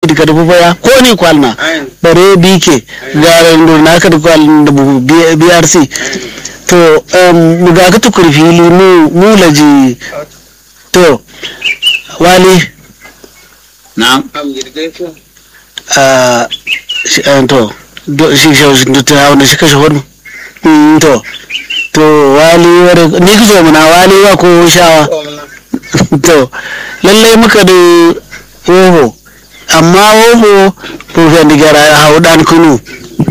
daga dubu baya ko ne kwalna bare bike ga na ka da kwalna da brc to mu ga ka tukur fili mu mu laji to wali na'am a to shi shi ta wanda shi kashe hudu to to wali wani ni ka zo muna wali wa ko shawa to lallai muka da hoho amma hoho rufin digara hau dan kunu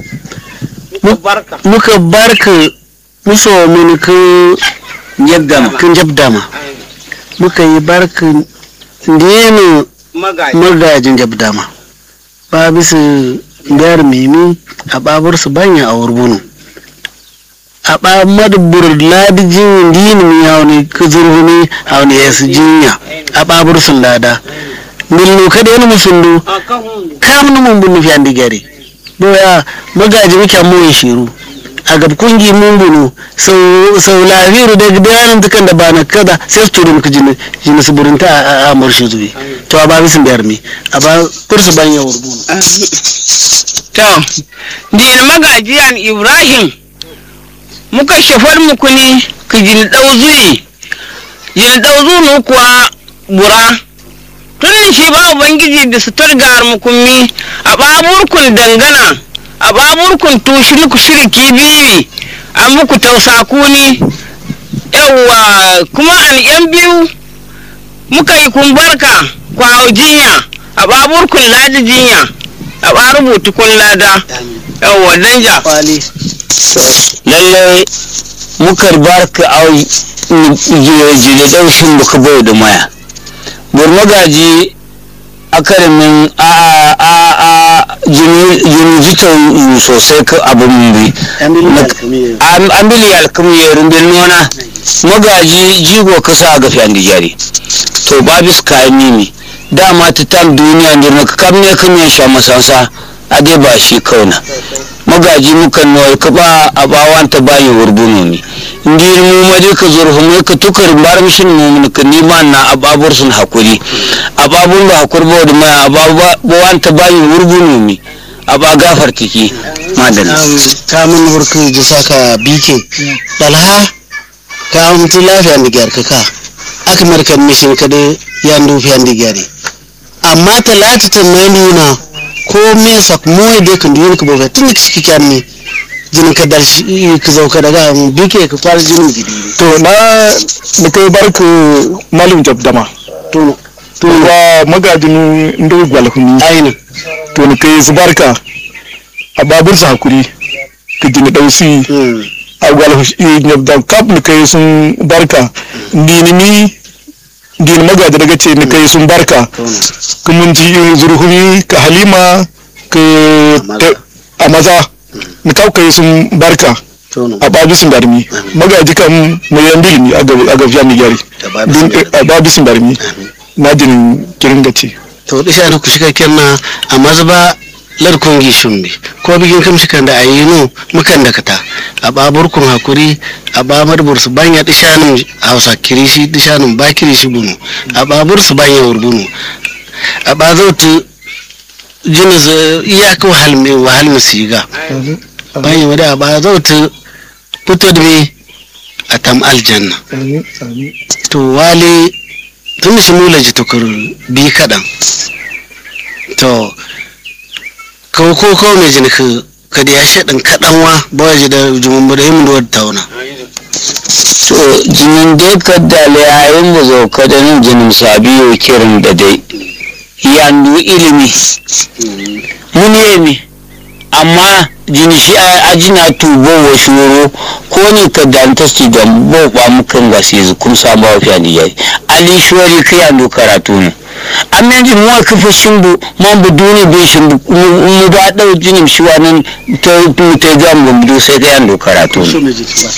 muka barka muso min ku yabdama kun jabdama muka yi barka dinu magajin jabdama ba bisa biyar mimi a babar su banya a wurbunu a ba madubur ladi jin dini mi hauni kuzurhuni hauni ya su jinya a babar sun lada millu kada yana musullu kamun mun bunu fi andi gari doya magaji muke mun shiru a gab kungi mun bunu sau sau lafiru da bayanin tukan da bana kada sai su turu muku jini jini su burinta a murshi zuwi to a ba bisin biyar mi a ba kursu ban ya wurbunu to dina magajiyan ibrahim muka shafar muku ne ka jini ɗau zuyi jini ɗau zunu kuwa bura tun shi ba ubangiji da su targar mukummi a baburkun dangana a baburkun tushi muku shirki biyu a muku tausa kuni yawwa kuma an yan biyu muka yi kumbarka kwawo jinya a baburkun ladi jinya a ba rubutu kun lada yawwa danja kwali lallai mukar barka au jire daushin muka bai da maya burmagaji akarimin a a a jini jita sosai ka abin bi an bili alkami ya rumbin nona magaji jigo kasa a gafi an jari to babis kayan mimi dama ta tam duniya da na kam ne kan ya sha masansa a dai ba shi kauna magaji mukan nawai ka ba a bawan ta bayi wurbuno mi ndi mu ma dai ka zurfu mai ka tukar bar mishin mu ka nima na ababur sun hakuri ababun ba hakur ba da mai abawan ta bayi wurbuno mi aba gafar tiki madalla kamun hurku ji saka bike dalha ka mutu lafiya da gyar ka aka markan mishin ka da yan dufi yan digari amma talata ta mai nuna ko me sak moy de kan diyar ka boga tun ka shi kyan ne jinin ka dal shi ka zauka daga bike ka kwar jinin gidi to na da kai barku malum jabdama to to wa magajin ndo gwalhuni aina to ni kai zubarka a babur sa hakuri ka jini dausi a gwalhuni jabdam kap ni kai sun barka dinimi din magaji daga ce ni kai sun barka kuma ji zurhuni ka halima ka a maza ni kau kai sun barka a babisin darmi magaji kan mu yan bilimi a gafiya mi gyari a babisin darmi na jin kirin gace to da shi ku shiga kirna a mazba larkon gishin bi ko bigin kam shi kan da ayinu mukan da kata a baburkun hakuri a bamar bursu banya dishanin hausa kirishi dishanin ba kirishi bunu a babur su banya wurbunu a ba zautu jinis iyaka wahal mai wahal musiga banya wada a ba zautu fito da me a tam aljanna to wale tun shi mula ji tukur bi kaɗan to kawo ko kawo mai jini ka kada ya shaɗin kaɗan wa ba wa ji da jumun da yin da tauna to jinin dai ka dale yayin mu zo ka da nan jinin sabiyo kirin da dai yandu ilimi mun yemi amma jini shi a ajina tubo wa shuro ko ne ka danta su da bo ba mukan ga sai kun samu wa fiya yayi ali shori ka yandu karatu ne amma ji mu ka fa shimbu man bu duni be shimbu mu ba dau jinin shi wannan ta ta ga mu bu sai ka yandu karatu ne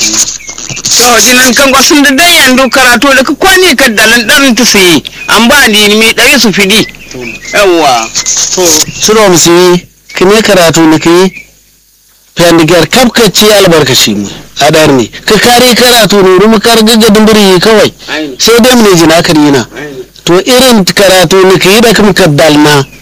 to jinan kan kwasun da dan yandu karatu da ka kwani ka dalan dan ta sai an ba ni mi dare su fidi yawa to suro musu kime karatu ne kai fendigar kafkaci albarkaci mu adar ne ka kare karatu ne rumu kar gaggadin biri kawai sai dai mu ne jina karina to irin karatu ne kai da kuma kaddalna